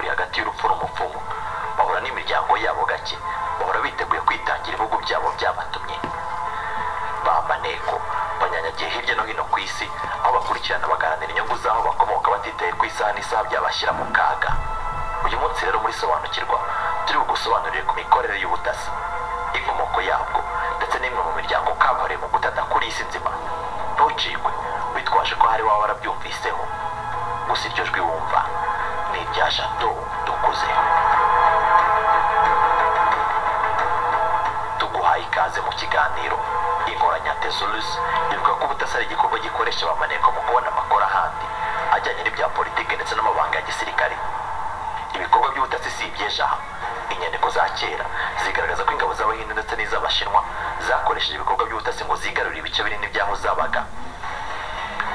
hagati y'urupfu n'umupfumu bahura n'imiryango yabo gake bahora biteguye kwitangira ibihugu byabo byabatumye bambaneko banyanyagiye hirya no hino ku isi aho bakurikirana bagaharanira inyungu z'aho bakomoka batitaye ku isaha n'isaha byabashyira mu kaga uyu munsi rero muri sobanukirwa turi bugusobanurire ku mikorere y'ubutasi inkomoko yabwo ndetse n'imwe mu miryango kabuhariwe mu gutata kuri iyi si nzima ntucikwe witwaje ko hari waba warabyumviseho gusa iryo jwi wumva ni irya jato dukuze tuguhaye ikaze mu kiganiro inkoranyatezulusi ivuga ko ubutasi ari igikorwa gikoresha abamaneko mu kubona amakoro ahandi ajyanye n'ibya politiki ndetse n'amabanga ya gisirikare ibikorwa by'ubutasi si iby'ejo aha inyandiko za kera zigaragaza ko ingabo z'abahinde ndetse n'iz'abashinwa zakoresheje ibikorwa by'ubutasi ngo zigarurire ibice binini by'aho zabaga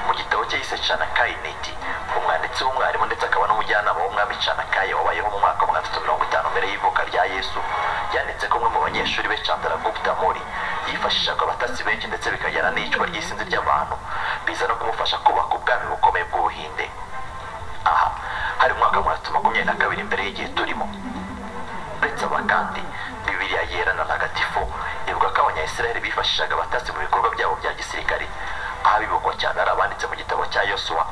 mu gitabo cye yise canakayi neti umwanditsi w'umwarimu ndetse akaba n'umujyanama w'umwami canakayi wabayeho mu mwaka wa magana atatu mirongo itanu mbere y'ivuka rya yesu yanditse ko umwe mu banyeshuri be chandaragupta mori yifashishaga abatasi benshi ndetse bikajyana n'icwa ry'isinzi ry'abantu biza no kumufasha kubaka ubwami bukomeye bw'ubuhinde aha hari umwaka wa magana makumyabiri na kabiri mbere y'igihe turimo uretse aba kandi bibiriya yera na ntagatifu ivuga ko abanyayisiraheli bifashishaga abatasi mu bikorwa byabo bya gisirikare aha bibukwa cyane ari abanditse mu gitabo cya yosuwa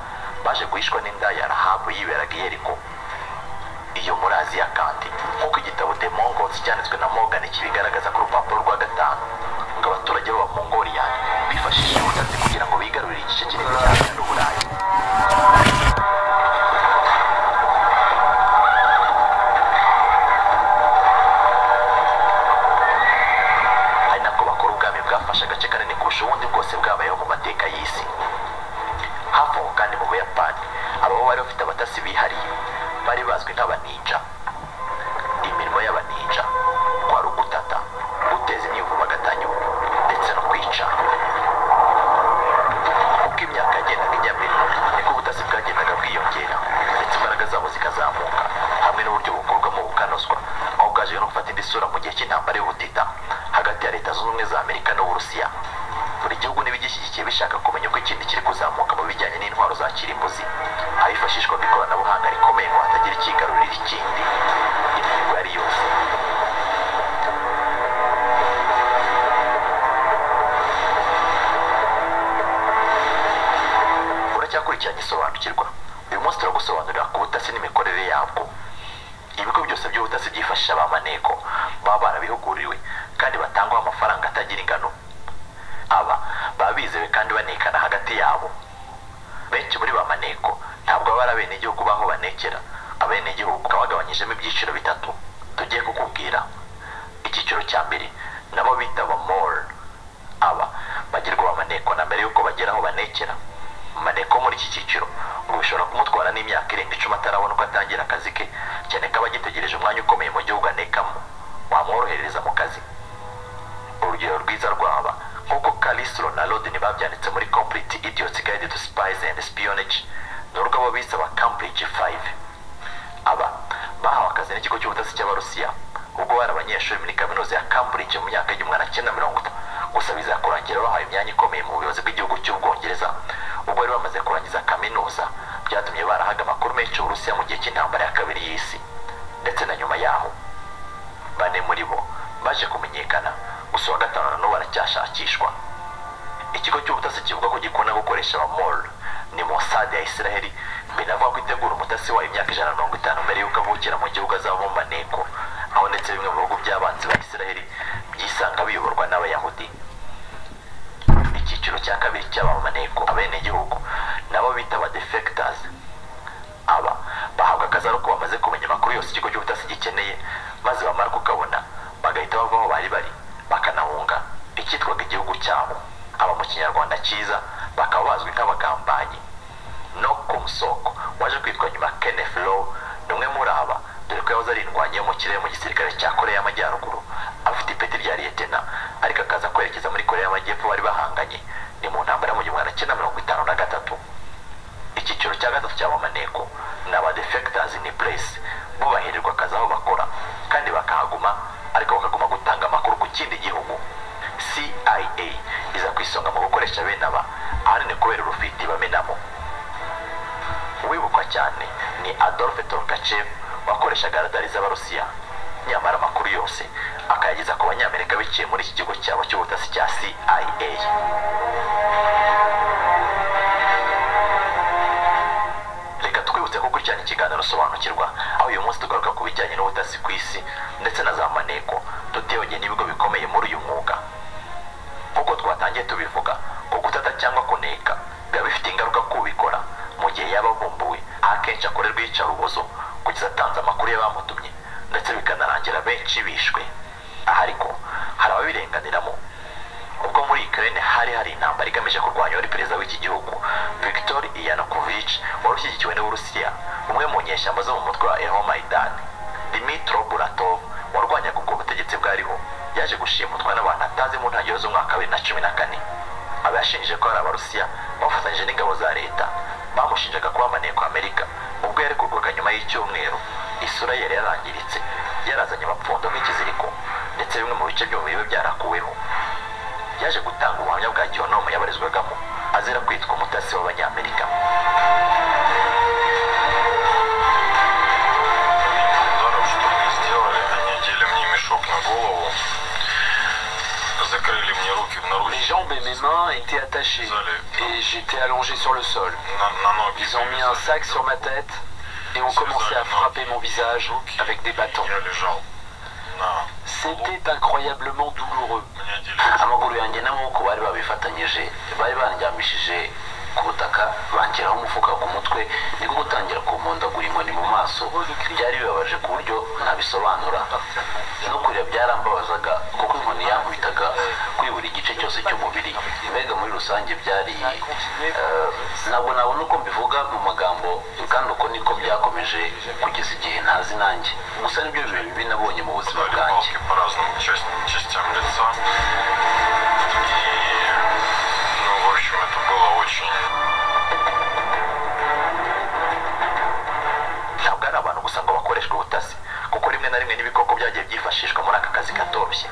baje guhishwa n'indaya ya rahabu yiberaga i yeriko iyo murazi ya kandi nk'uko igitabo the mongols cyanditswe na morgan kibigaragaza ku rupapuro rwa gatanu ngo abaturage b'abamongoliya bifashishije ubutasi kugira ngo bigarurire igice kinini cyane n'uburayi ari nako bakora ubwami bwafashe agace kanini kurusha ubundi bwose bwabayeho mu mateka y'isi hafi aho kandi mu buyapani ababo bari bafite abatasi bihariye bari bazwi nk'abaninja imirimo y'abaninja kwari ugutata guteza imyivumbagatanyo ndetse no kwica uko imyaka yagendaga ijya mbere niko ubutasi bwagendaga bwiyongera ndetse imbaraga zabo zikazamuka hamwe n'uburyo bukorwamo bukanozwa aho bwaje no gufata indi sura mu gihe cy'intambara y'ubutita hagati ya leta zunze ubumwe za amerika n'uburusiya buri gihugu n'ibigishyigikiye bishaka kumenya uko ikindi kiri kuzamuka mu bijyanye n'intwaro za kirimbuzi ahifashishwaga ikoranabuhanga rikomeye ngo hatagira ikigarurira ikindi imihigo yari yose uracyakurikiranye isobanukirwa uyu munsi turagusobanurira ku butasi n'imikorere yabwo ibigo byose by'ubutasi byifashisha ba maneko baba barabihuguriwe kandi batangwaho amafaranga atagira ingano aba baba bizewe kandi banekana hagati yabo benshi muri ba maneko ntabwo baba ari abenegihugu b'aho banekera abenegihugu bakaba bagabanyijemo ibyiciro bitatu tugiye kukubwira icyiciro cya mbere nabo bita ba mol aba bagirwa ba maneko na mbere y'uko bagera aho banekera maneko muri iki cyiciro ngo bishobora kumutwara n'imyaka irenga icumi atarabona uko atangira akazi ke cyane ko aba agitegereje umwanya ukomeye mu gihugu anekamo wamworohereza mu kazi urugero rwiza rwaba nk'uko Calisro na Lodin babyanditse muri Complete Idiots Guide to Spies and Espionage ni urwo abo bise aba Cambridge 5 aba bahawe akazi n'ikigo cy'ubutasi cy'abarusiya ubwo bari abanyeshuri muri kaminuza ya Cambridge mu myaka y'igihumbi magana cyenda mirongo itatu gusa bizakurangira bahawe imyanya ikomeye mu buyobozi bw'igihugu cy'ubwongereza ubwo bari bamaze kurangiza kaminuza byatumye barahaga amakuru menshi uburusiya mu gihe cy'intambara ya kabiri y'isi ndetse na nyuma yaho bane muri bo baje kumenyekana gusa uwa gatanu na n'ubu aracyashakishwa ikigo cy'ubutasi kivuga ko gikunda gukoresha abamol ni mosadi ya isiraheli binavuga ko itegura umutasi wayo imyaka ijana na mirongo itanu mbere y'uko avukira mu gihugu azavamo maneko aho ndetse bimwe mu bihugu by'abanzi ba isiraheli byisanga biyoborwa n'abayahudi icyiciro cya kabiri cy'abamaneko abenegihugu nabo bita ba defectors aba bahabwa akazi ari uko bamaze kumenya amakuru yose ikigo cy'ubutasi gikeneye maze bamara kukabona bagahita bava aho bari bari bakanahunga icyitwaga igihugu cyabo aba mu kinyarwanda cyiza bakaba bazwi nk'abagambanyi no ku musoko waje kwitwa nyuma kenneth low ni umwe muri aba dore ko yahoze ari indwanyi yo mu kirere mu gisirikare cya korea y'amajyaruguru afite ipeti rya liyetena ariko akaza kwerekeza muri korea y'amajyepfo bari bahanganye ni mu ntambara yo mu gihumbi magana cyenda mirongo itanu na gatatu icyiciro cya gatatu cy'abamaneko ni aba defectors in place bo bahererwa akazi aho bakora kandi bakahaguma ariko bakaguma gutanga amakuru ku kindi gihugu CIA iza ku isonga mu gukoresha bene aba ahanini kubera urufiti bamenamo uwibukwa cyane ni Adolf Torkachev bakoreshaga radari z'abarusiya nyamara amakuru yose akayageza ku banyamerika biciye muri iki kigo cyabo cy'ubutasi cya cia reka twibutse ko gukurikirana ikiganiro usobanukirwa aho uyu munsi tugaruka ku bijyanye n'ubutasi ku isi ndetse na za maneko duteyogeye n'ibigo bikomeye muri uyu mwuga nk'uko twatangiye tubivuga ko gutata cyangwa kuneka biba bifite ingaruka ku ubikora mu gihe yaba avumbuwe akenshi akorerwa iyicarubozo kugeza atanze amakuru y'abamutumye ndetse bikanarangira benshi bishwe aha ariko hari ababirenganiramo ubwo muri Ukraine hari hari intambara igamije kurwanya wari perezida w'iki gihugu Viktor Yanukovych wari ushyigikiwe n'Uburusiya umwe mu nyeshyamba zo mu mutwe wa Euromaidan Dmitro Buratov warwanyaga ubwo butegetsi bwariho yaje gushimutwa n'abantu atazi mu ntangiriro z'umwaka wa bibiri na cumi na kane aba yashinje ko hari abarusiya bafatanyije n'ingabo za leta bamushinjaga kuba amaneko amerika ubwo yarekurwaga nyuma y'icyumweru isura yari yarangiritse yarazanye amapfundo nk'ikiziriko ndetse bimwe mu bice by'umubiri we byarakuweho yaje gutanga ubuhamya bwa gihonomu yabarizwagamo azira kwitwa umutasi w'abanyamerika ударов, что мне сделали, они надели мне мешок на голову, закрыли мне руки в Mes наручники, jambes et mes mains étaient attachées et j'étais allongé sur le sol. на, на ноги Ils ont mis un sac sur ma tête et ont commencé à frapper mon visage avec des bâtons. Я лежал на полу, C'était incroyablement douloureux. мне одели мешок. amaguru yanjye n'amaboko bari babifatanyije bari bandyamishije ku butaka banshyiraho umufuka ku mutwe niko gutangira kumpondagura inkoni mu maso byari bibabaje ku buryo ntabisobanura no kurira byarambabazaga kuko inkoni yankubitaga kuri buri gice cyose cy'umubiri mbega muri rusange byari eh, ntabwo nabona uko mbivuga mu magambo kandi uko niko byakomeje kugeza igihe ntazi nanjye gusa nibyo bihe bibi nabonye mu buzima Дали bwanjye палки по разным часть- частям лица. И, ну, в общем, это было очень... ntabwo ari abantu gusa ngo bakoreshwe ubutasi kuko rimwe na rimwe n'ibikoko byagiye byifashishwa muri aka kazi katoroshye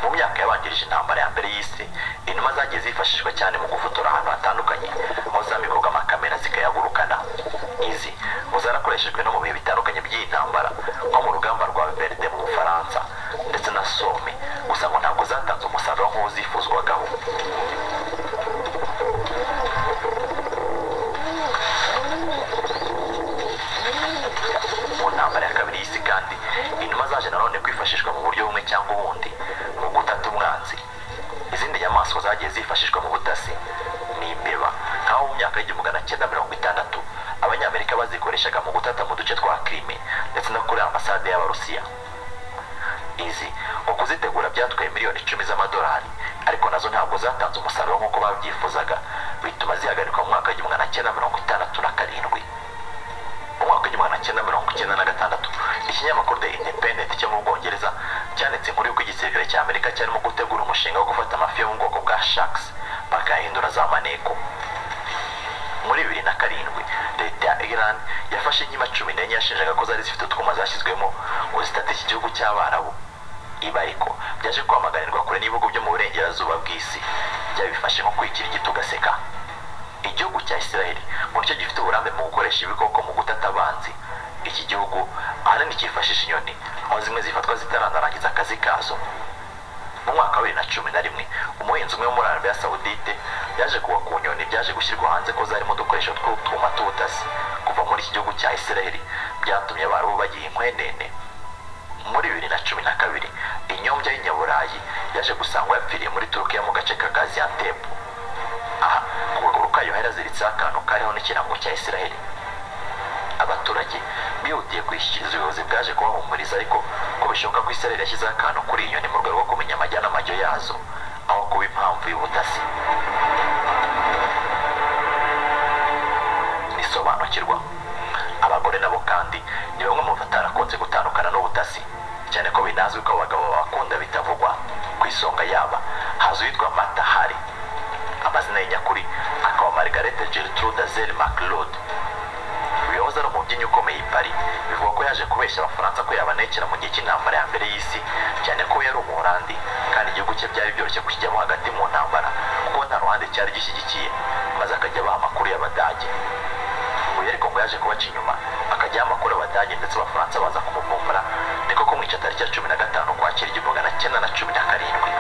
mu myaka yabanjirije intambara ya mbere y'isi inuma zagiye zifashishwa cyane mu gufotora ahantu hatandukanye aho zambikorwa amakamera zikayagurukana izi ngo zarakoreshejwe no mu bihe bitandukanye by'iyi ntambara nko mu rugamba rwa berde mu bufaransa ndetse na some gusa ngo ntabwo zatanze umusaruro nk'uwo zifuzwagaho mu ntambara ya kabiri y'isi kandi inuma zaje nanone kwifashishwa mu buryo bumwe cyangwa ubundi mu gutata umwanzi izindi nyamaswa zagiye zifashishwa mu butasi ni imbeba nk'aho mu myaka y'igihumbi magana cyenda mirongo itandatu abanyamerika bazikoreshaga mu gutata mu duce twa krime ndetse no kuri ambasade y'abarusiya izi ngo kuzitegura byatwaye miliyoni icumi z'amadolari ariko nazo ntabwo zatanze umusaruro nk'uko babyifuzaga bituma zihagarikwa mu mwaka w'igihumbi magana cyenda mirongo itandatu na karindwi mu mwaka w'igihumbi magana cyenda mirongo icyenda na gatandatu ikinyamakuru the independent cyo mu bwongereza cyanditse inkuru y'uko igisirikare cya amerika cyarimo gutegura umushinga wo gufata amafi yo mu bwoko bwa sharks bakayahindura za maneko muri bibiri na karindwi leta ya iran yafashe inkima cumi n'enye yashinjaga ko zari zifite utwuma zashyizwemo ngo zitata iki gihugu cy'abarabu ibi ariko byaje kwamaganirwa kure n'ibihugu byo mu burengerazuba bw'isi byabifashe nko kwikira igiti ugaseka igihugu cya israel ngo nicyo gifite uburambe mu gukoresha ibikoko mu gutata abanzi iki gihugu ahanini cyifashisha inyoni aho zimwe zifatwa zitaranarangiza akazi kazo mu mwaka wa bibiri na cumi na rimwe umuhinzi umwe wo muri arabiya sawudite yaje kuwa ku nyoni byaje gushyirwa hanze ko zarimo udukoresho tw'utwuma tw'ubutasi kuva muri iki gihugu cya israel byatumye abarabu bagira inkwenene muri bibiri na cumi na kabiri inyombya y'inyaburayi yaje gusangwa yapfiriye muri turukiya mu gace ka gaziantepu aha ku kaguru kayo hari haziritseho akantu kariho n'ikirango cya israel abaturage bihutiye kwishyikiriza ubuyobozi bwaje kubahumuriza ariko ko bishoboka ko israel yashyizeho akantu kuri iyi nyoni mu rwego rwo kumenya amajya n'amajyo yazo aho kuba impamvu y'ubutasi nisobanukirwa abagore nabo kandi ni bamwe mu batarakunze gutandukana n'ubutasi cyane ko binazwi ko abagabo babakunda bitavugwa ku isonga yaba hazi uwitwa mata hari amazina ye nyakuri akaba margarete gertrude azel maclaude uyoza ari umubyinnyi ukomeye i Paris bivugwa ko yaje kubeshya abafaransa ko yabanekera mu gihe cy'intambara ya mbere y'isi cyane ko yari umuholandi kandi igihugu cye byari byoroshye kukijyamo hagati mu ntambara kuko nta ruhande cyari gishyigikiye maze akajya abaha amakuru y'abadage uyu ariko ngo yaje kubaca inyuma akajya hajyaho amakuru abadage ndetse abafaransa baza kumuvumbura niko kumwica tariki ya cumi na gatanu ukwakira igihumbi magana cyenda na cumi na karindwi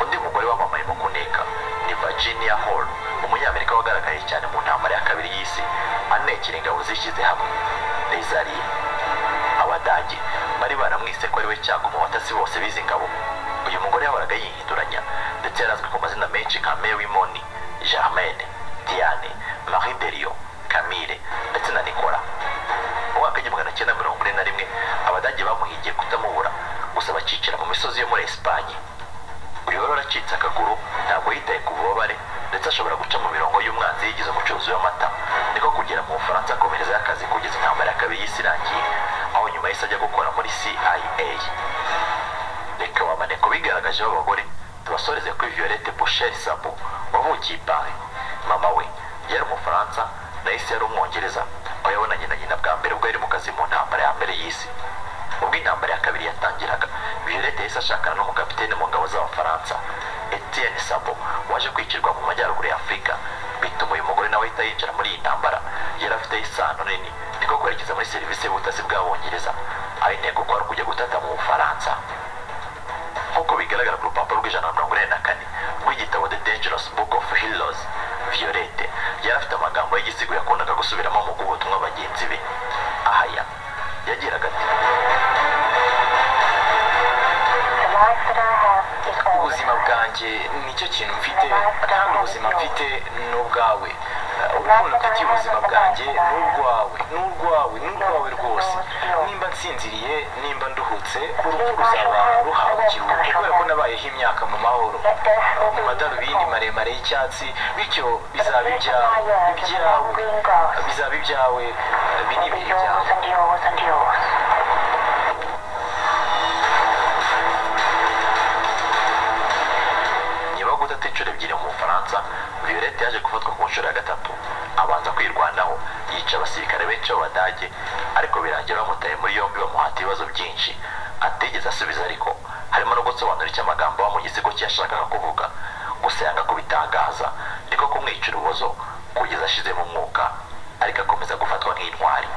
undi mugore wamamaye mu kuneka ni virginia hall umunyamerika wagaragaye cyane mu ntambara ya kabiri y'isi anekera ingabo zishyize hamwe rezariye abadage bari baramwise ko ari we cyangwa umubatazi bose bizi ingabo uyu mugore yahoraga yihinduranya ndetse yari azwi ku mazina menshi nka mary moni germaine diane marie derio camille ndetse na nicola mu mwaka w'igihumbi magana cyenda mirongo ine na rimwe abadage bamuhigiye kutamubura gusa bakicira mu misozi yo muri esipanye uyu wari waracitse akaguru ntabwo yitaye ku bubabare ndetse ashobora guca mu mirongo y'umwanzi yigize umucuruzi w'amata niko kugera mu bufaransa akomerezayo akazi kugeza intambara ya kabiri y'isi irangiye aho nyuma yahise ajya gukora muri cia reka wamane ku bigaragajeho abagore tubasoreze kuri violette boucher sabo wavukiye i paris mama we yari umufaransa nahise yari umwongereza aho yabonanye na nyina bwa mbere ubwo yari mu kazi mu ntambara ya mbere y'isi ubwo intambara ya kabiri yatangiraga violette yahise ashakana n'umukapiteni mu ngabo z'abafaransa etienne sabo waje kwicirwa mu majyaruguru ya afurika bituma uyu mugore nawe ahita yinjira muri iyi ntambara yari afite isano nini niko kwerekeza muri serivisi y'ubutasi bw'abongereza aho intego kwari ukujya gutata mu bufaransa nk'uko bigaragara ku rupapuro rw'ijana na mirongo ine na kane rw'igitabo the dangerous book of heroes violette yari afite amagambo y'igisigo yakundaga gusubiramo mu guha ubutumwa bagenzi be ahaya yagiraga ati The life that I have is all that ubuzima I have. bwanjye nicyo kintu mfite kandi ubuzima mfite ni ubwawe Eh, urukundo mfitiye ubuzima bwanjye ni urwawe ni urwawe ni urwawe rwose nimba nsinziriye nimba nduhutse urupfu ruzaba ruhawe ikiruhuko kubera ko nabayeho imyaka mu mahoro Let death will mu be madarubindi my maremare y'icyatsi bityo bizaba ibyawe ibyawe bizaba ibyawe ibi ni ibihe Yours byawe and yours and yours. niba gutata inshuro ebyiri mu bufaransa violette yaje gufatwa ku nshuro ya gatatu abanza kwirwanaho yica abasirikare benshi b'abadage ariko birangira bamutaye muri yombi bamuhata ibibazo byinshi atigeze asubiza ariko harimo no gusobanura icyo amagambo aba mu gisigo cye yashakaga kuvuga gusa yanga kubitangaza niko kumwicira ubuzo kugeza ashize mu mwuka ariko akomeza gufatwa nk'intwari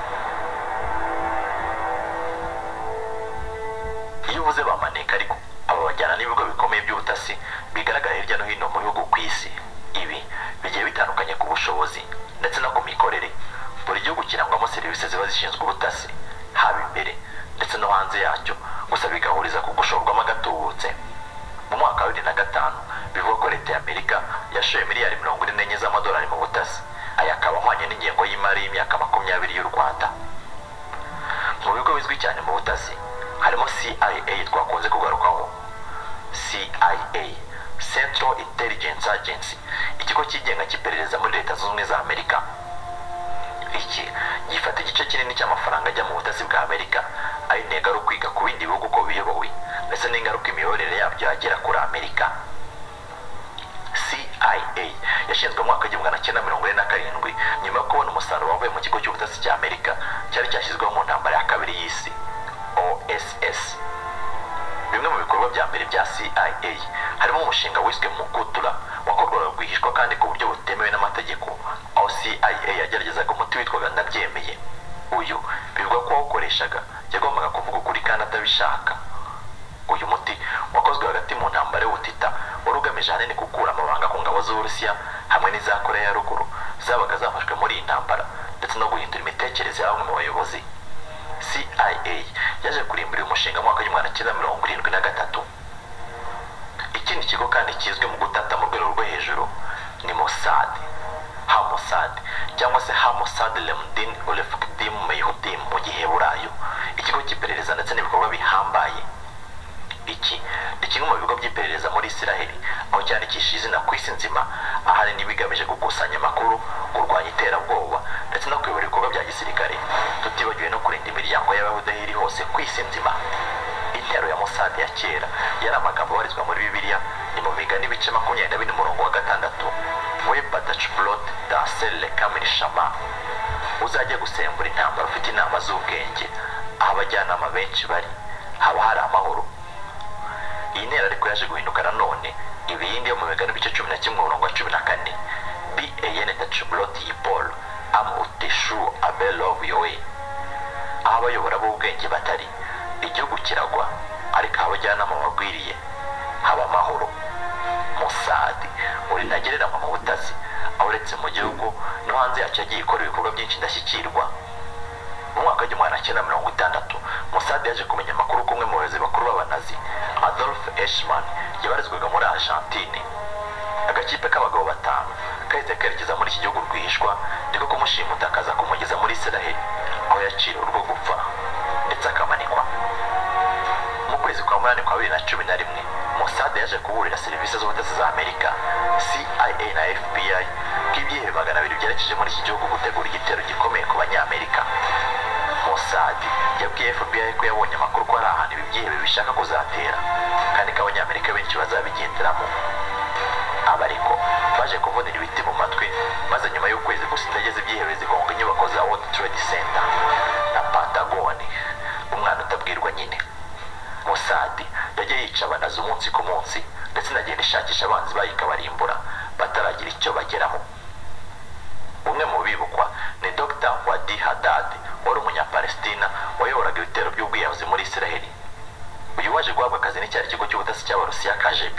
iyo uvuze bamaneka ariko aba bajyana n'ibigo bikomeye by'ubutasi bigaragara hirya no hino mu bihugu ku isi ibi bigiye bitandukanye ku bushobozi ndetse no ku mikorere buri gihugu kirangwamo serivisi ziba zishinzwe ubutasi haba imbere ndetse no hanze yacyo gusa bigahuriza ku gushorwamo agatubutse mu mwaka wa bibiri na gatanu bivugwa ko leta y'amerika yashoye miliyari mirongo ine n'enye z'amadolari mu butasi aya akaba ahwanye n'ingengo y'imari y'imyaka makumyabiri y'u rwanda mu bigo bizwi cyane mu butasi harimo CIA twakunze kugarukaho CIA Central Intelligence Agency ikigo cyigenga cy'iperereza muri leta zunze ubumwe za Amerika iki gifata igice kinini cy'amafaranga ajya mu butasi bwa Amerika ari intego ari ukwiga ku bindi bihugu uko biyobowe ndetse n'ingaruka imiyoborere yabyo yagera kuri Amerika CIA yashinzwe mu mwaka w'igihumbi magana cyenda mirongo ine na karindwi nyuma yo kubona umusaruro wavuye mu kigo cy'ubutasi cya Amerika cyari cyashyizweho mu ntambara ya kabiri y'isi OSS bimwe mu bikorwa bya mbere bya CIA harimo umushinga wiswe Mugutura wakorwaga rwihishwa kandi ku buryo butemewe n'amategeko aho CIA yageragezaga umuti witwaga ndabyemeye uyu bivugwa ko wawukoreshaga yagombaga kuvuga ukuri kandi atabishaka uyu muti wakozwe hagati mu ntambara y'ubutita wari ugamije ahanini gukura amabanga ku ngabo z'uburusiya hamwe n'iza koreya ya ruguru zabaga zafashwe muri iyi ntambara ndetse no guhindura imitekerereze ya bamwe mu bayobozi cia yaje kurimbura uyu mushinga mu mwaka w'igihumbi magana cyenda mirongo irindwi na gatatu ikindi kigo kandi kizwi mu gutata mu rwego rwo hejuru ni mossad hamosad cyangwa se hamosad lemdin ulefkdim mehudim mu giheburayo ikigo cy'iperereza ndetse n'ibikorwa bihambaye iki ni kimwe mu bigo by'iperereza muri israel aho cyandikishije izina ku isi nzima ahanini bigamije gukusanya amakuru kurwanya iterabwoba ndetse no kuyobora ibikorwa bya gisirikare tutibagiwe no kurinda imiryango y'abayahudi aho iri hose ku isi nzima intero ya Mossad ya kera yari amagambo abarizwa muri bibiliya ni mu migani ibice makumyabiri na bine umurongo wa gatandatu we badacblot dansel lekamiri shama uzajya gusembura intambara ufite inama z'ubwenge aho abajyanama benshi bari haba hari amahoro iyi ntera ariko yaje guhinduka nanone ibiyindi yo mu migani ibice cumi na kimwe umurongo wa cumi na kane ban tacuburoti yipolo amu uteshu abelov yowe n'abayobora b'ubwenge batari igihugu kiragwa ariko abajyanama bagwiriye haba amahoro musadi muri ntagereranywa mu butasi aho uretse mu gihugu no hanze yacyo yagiye ikora ibikorwa byinshi indashyikirwa mu mwaka w'igihumbi magana cyenda mirongo itandatu musadi yaje kumenya amakuru k'umwe mu bayobozi bakuru b'abanazi adolf eshman yabarizwaga muri argentine agakipe k'abagabo batanu kahise kerekeza muri iki gihugu rwihishwa niko kumushimuta akaza kumugeza muri israheli aho yaciriwe urwo gupfa ndetse akamanikwa mu kwezi kwa munani kwa bibiri na cumi na rimwe musade yaje kuburira serivisi z'ubutasi za amerika cia na fbi bw'ibyihebe magana abiri byerekeje muri iki gihugu gutegura igitero gikomeye ku banyamerika Mossad yabwiye FBI ko yabonye amakuru ko ari ahantu ibi byihebe bishaka kuzatera kandi ko abanyamerika benshi bazabigenderamo aba ariko baje kuvunira ibiti mu matwi maze nyuma y'ukwezi gusa indege ibyihebe zihonga inyubako za World Trade Center na Pentagon umwana utabwirwa nyine Mossad yagiye yica abanazi umunsi ku munsi ndetse inagenda ishakisha abanzi bayikabarimbura bataragira icyo bageraho umwe mu bibukwa ni dr wadi hadad wari umunyapalestina wayoboraga ibitero by'ubwiyahuzi muri israheli uyu waje guhabwa akazi n'icyari kigo cy'ubutasi cy'abarusiya kgb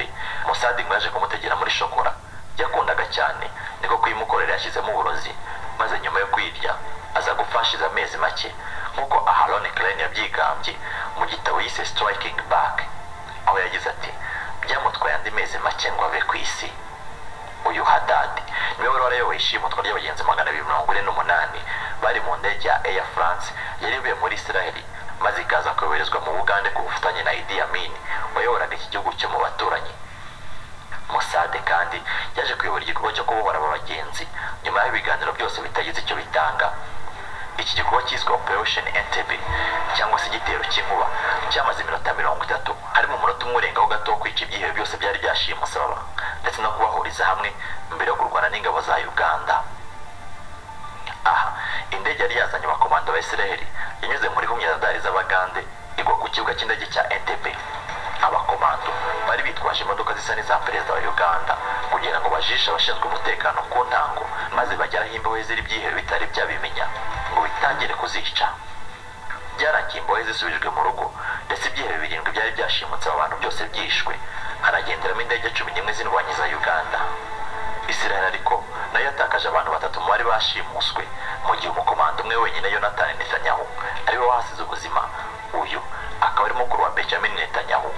musadi ngo yaje kumutegera muri shokora yakundaga cyane niko kuyimukorera yashyizemo uburozi maze nyuma yo kwirya aza gufashiza amezi make nk'uko aharon klein yabyigambye mu gitabo yise striking back aho yagize ati byamutwaye andi mezi make ngo ave ku isi uyu hadadi niwe wari warayoboye ishimutwa ry'abagenzi magana abiri mirongo ine n'umunani bari mu ndege ya air france yarivuye muri israheli maze ikaza koherezwa mu bugande ku bufatanye na idi amin wayoboraga iki gihugu cyo mu baturanyi musade kandi yaje kuyobora igikorwa cyo kubohora aba bagenzi nyuma y'ibiganiro byose bitagize icyo bitanga iki gikorwa cyiswe operation entebbe cyangwa se igitero cy'inkuba cyamaze iminota mirongo itatu harimo umunota umwe urengaho gato wo kwica ibyihebe byose byari byashiye umusaraba ndetse no kubahuriza hamwe mbere yo kurwana n'ingabo za uganda aha indege yari yazanye abakomando ba israheli yanyuze muri humyadari z'abagande igwa ku kibuga cy'indege cya entebbe abakomando bari bitwaje imodoka zisa n'iza perezida wa uganda kugira ngo bajishe abashinzwe umutekano ku ntango maze bageraho imbohe ziri byihebe bitari byabimenya ngo bitangire kuzica byarangiye imbohe zisubijwe mu rugo ndetse ibyihebe birindwi byari byashimutse aba bantu byose byishwe haragenderamo indege cumi n'imwe z'indwanyi za uganda israel ariko nayo yatakaje abantu batatu mu bari bashimuswe mu gihe umukomando umwe wenyine yonatani netanyahu ariwe wahasize ubuzima uyu akaba ari mukuru wa benjamin netanyahu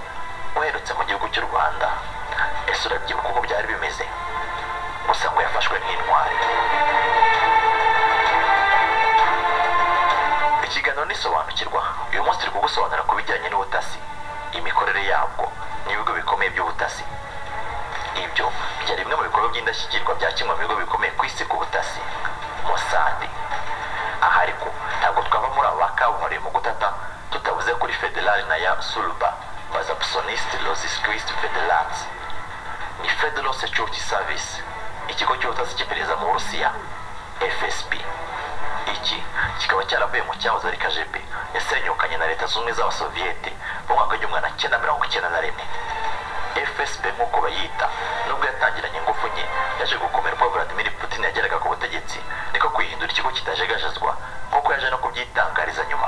uherutse mu gihugu cy'u rwanda ese urabyibuka uko byari bimeze gusa ngo yafashwe nk'intwari ikiganiro nisobanukirwa uyu munsi turi kugusobanura ku bijyanye n'ubutasi imikorere yabwo n'ibigo bikomeye by'ubutasi ibyo byari bimwe mu bikorwa by'indashyikirwa bya kimwe mu bigo bikomeye ku isi ku butasi mosadi aha ariko ntabwo twava muri aba bakabuhariye mu gutata tutavuze kuri federali na ya suruba baza psonist losis christ federals ni federal security service ikigo cy'ubutasi cy'iperereza mu burusiya fsb iki kikaba cyaravuye mu cyahoze ari kgb yasenyukanye na leta z'ubumwe z'abasoviyete mu mwaka w'igihumbi magana cyenda mirongo icyenda na rimwe fsb nk'uko bayita nubwo yatangiranye ingufu nke yaje gukomera ubwo vladimir putin yageraga ku butegetsi niko kwihindura ikigo kitajegajezwa nk'uko yaje no kubyitangariza nyuma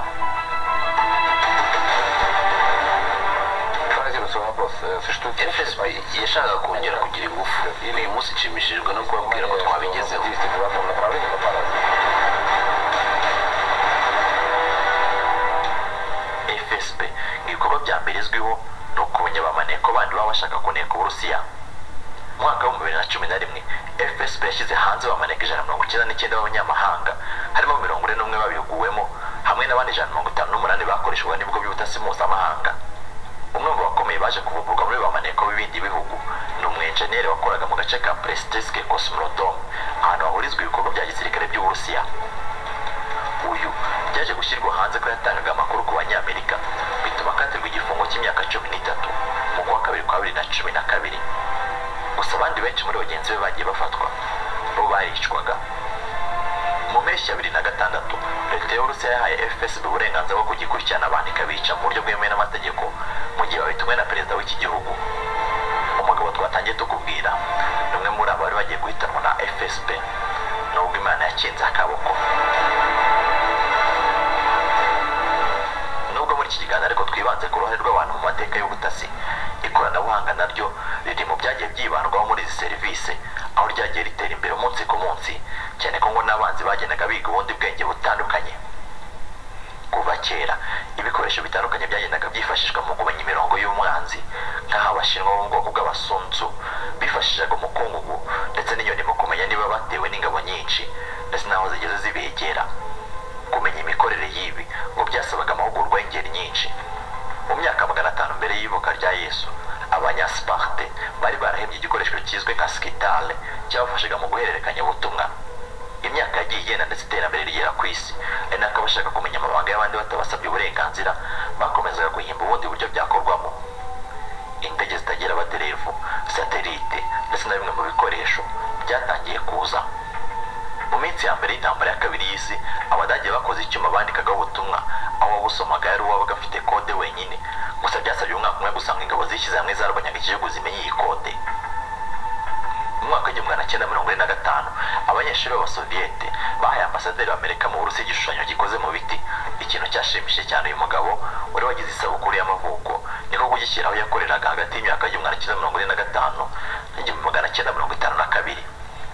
fsb yashakaga kongera kugira ingufu uyu munsi nshimishijwe no kubabwira ko twabigezeho fsb ibikorwa bya mbere izwiho ni ukumenya abamaneko bandi baba bashaka kuneka uburusiya mu mwaka w'ibihumbi bibiri na cumi na rimwe fsb yashyize hanze bamaneka ijana mirongo icyenda n'icyenda b'abanyamahanga harimo mirongo ine n'umwe babihuguwemo hamwe n'abandi ijana mirongo itanu n'umunani bakoreshwaga n'ibigo by'ubutasi mpuzamahanga umwe mu bakomeye baje kuvugurwa muri bamaneko b'ibindi bihugu ni umwenjeniyeri wakoraga mu gace ka prestisique cosmodome ahantu hahurizwa ibikorwa bya gisirikare by'uburusiya uyu byaje gushyirwa hanze ko yatangaga amakuru ku banyamerika bituma akatirwa igifungo cy'imyaka cumi n'itatu mu kwa kabiri kwa bibiri na cumi na kabiri gusa abandi benshi muri bagenzi be bagiye bafatwa bo baricwaga mu mpeshyi ya bibiri na gatandatu leta y'uburusiya yahaye fsb uburenganzira bwo kugikurikirana abantu ikabica mu buryo bwemewe n'amategeko mu gihe babitumwe na perezida w'iki gihugu umugabo twatangiye tukubwira ni umwe muri abo bari bagiye guhitanwa na fsb nubwo imana yakinze akaboko y'amateka y'ubutasi ikoranabuhanga naryo riri mu byagiye byibandwaho muri izi serivisi aho ryagiye ritera imbere umunsi ku munsi cyane ko ngo n'abanzi bagendaga biga ubundi bwenge butandukanye kuva kera ibikoresho bitandukanye byagendaga byifashishwa mu kumenya imirongo y'umwanzi nk'aho abashinwa bo mu bwoko bw'abasunzu bifashishaga umukungugu ndetse n'inyoni mu kumenya niba batewe n'ingabo nyinshi ndetse n'aho zigeze zibegera kumenya imikorere y'ibi ngo byasabaga amahugurwa y'ingeri nyinshi mu myaka magana atanu mbere y'ivuka rya yesu abanyasiparte bari barahembye igikoresho kizwi nka sikitale cyabafashaga mu guhererekanya ubutumwa imyaka yagiye igenda ndetse iterambere rigera ku isi ari nako abashaka kumenya amabanga y'abandi batabasabye uburenganzira bakomezaga guhimba ubundi buryo byakorwamo indege zitagira abaderevu satelite ndetse na bimwe mu bikoresho byatangiye kuza mu minsi ya mbere y'intambara ya kabiri y'isi abadage bakoze icyuma bandikagaho ubutumwa aho wabusomaga yari uwabaga afite kode wenyine gusa byasabye umwaka umwe gusanga ingabo zishyize hamwe zarabanyaga igihugu zimenye iyi kode mu mwaka w'igihumbi magana cyenda mirongo ine na gatanu abanyeshuri b'abasoviyete bahaye ambasaderi w'amerika mu burusi igishushanyo gikoze mu biti ikintu cyashimishije cyane uyu mugabo wari wagize isabukuru y'amavuko niko kugishyiraho yakoreraga hagati y'imyaka y'igihumbi magana cyenda mirongo ine na gatanu n'igihumbi magana cyenda mirongo itanu na kabiri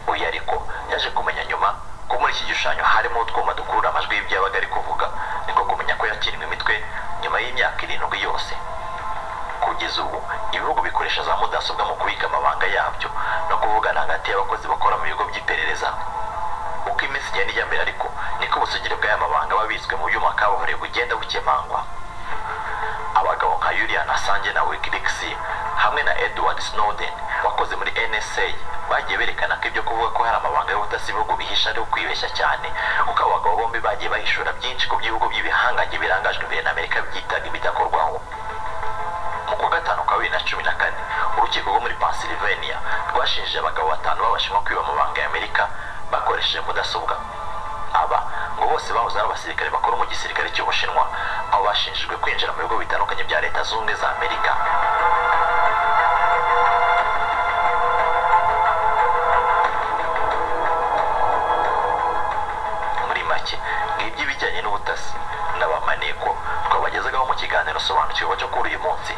uyu ariko yaje kumenya nyuma ko muri iki gishushanyo harimo utwuma dukurura amajwi y'ibyabaga ari kuvuga niko kumenya ko yakiriwe imitwe nyuma y'imyaka irindwi yose kugeza ubu ibihugu bikoresha za mudasobwa mu kubika amabanga yabyo no kuvugana hagati y'abakozi bakora mu bigo by'iperereza uko iminsi igenda ijya mbere ariko niko ubusugire bw'aya mabanga aba abitswe mu byuma kabuhariwe bugenda bukemangwa abagabo nka Julian Assange na Wikileaks hamwe na Edward Snowden wakoze muri NSA bagiye berekana ko ibyo kuvuga ko hari amabanga y'ubutasi ibihugu bihisha ari ukwibeshya cyane kuko abo bagabo bombi bagiye bahishura byinshi ku by'ibihugu by'ibihangange birangajwe imbere na Amerika byitaga ibidakorwaho mu kwa gatanu kwa bibiri na cumi na kane urukiko rwo muri Pennsylvania rwashinje abagabo batanu b'abashinwa kwiba amabanga y'Amerika bakoresheje mudasobwa aba ngo bose bahoze ari abasirikare bakora mu gisirikare cy'ubushinwa aho bashinjijwe kwinjira mu bigo bitandukanye bya leta zunze ubumwe za amerika muri make ngibyo ibijyanye n'ubutasi n'abamaneko twabagezegaho mu kiganiro sobanukirwa cyo kuri uyu munsi